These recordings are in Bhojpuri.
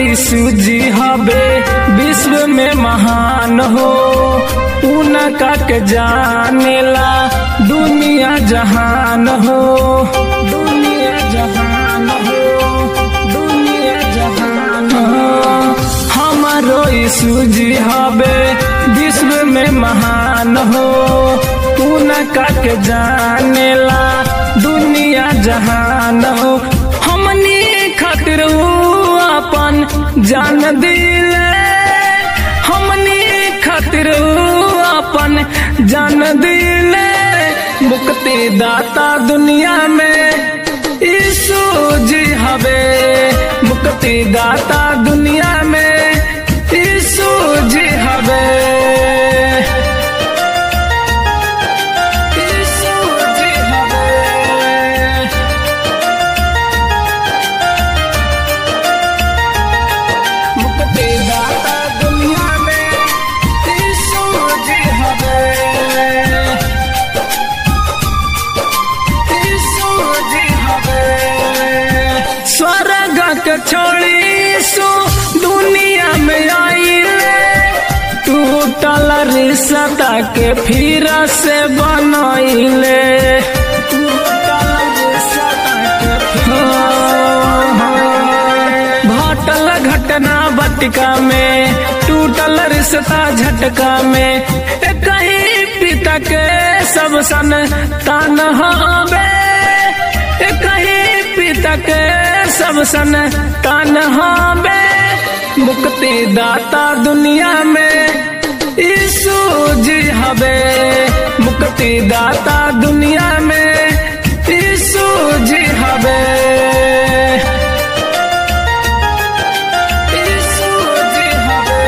यीशु जी हबे विश्व में महान हो उनका के जानेला दुनिया जहान हो दुनिया जहान हो दुनिया जहान हो हमारो यीशु जी हबे विश्व में महान हो उनका के जानेला दुनिया जहान हो हमनी खातिर ऊ अपन जान दिले हमनी खातिर ऊ अपन जान दिले मुक्ति दाता दुनिया में यीशु जी हवे मुक्ति दाता दुनिया में यीशु जी हवे यीशु जी हवे मुक्ति दाता दुनिया में यीशु जी हवे यीशु जी हवे स्वर्ग के छोड़ी यीशु दुनिया में आइले टूटल रिश्ता के फिर से बनैले टूटल रिश्ता के फिर भटल घटना बटिका में टूटल रिश्ता झटका में ए कहीं पिता के सब सन तान हबे ए कहीं पिता के सब सन तान हबे मुक्ति दाता दुनिया में यीशु जी हबे मुक्ति दाता दुनिया में यीशु जी हबे यीशु जी हवे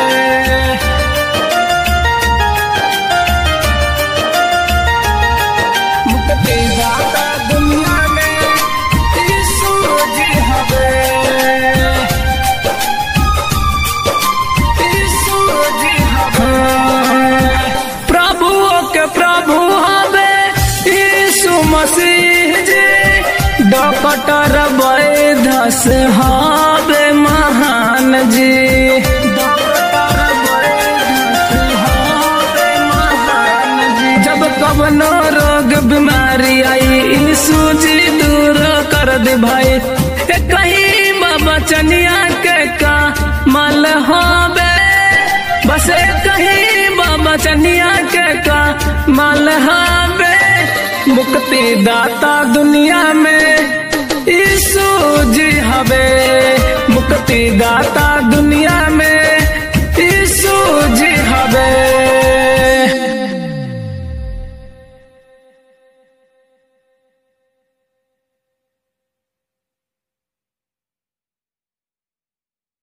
मुक्ति दाता दुनिया में यीशु जी हवे यीशु जी हवे प्रभुओं के प्रभु हवे यीशु मसीह जी डॉक्टर वैध से हवे महान जी डॉक्टर वैद्य से हवे महान जी जब कवनो रोग बीमारी आई यीशु जी दूर कर दे भाई ए कहीं बाबा चनिया के का मल हवे बस ए कहीं बाबा चनिया के का मल हवे मुक्ति दाता दुनिया में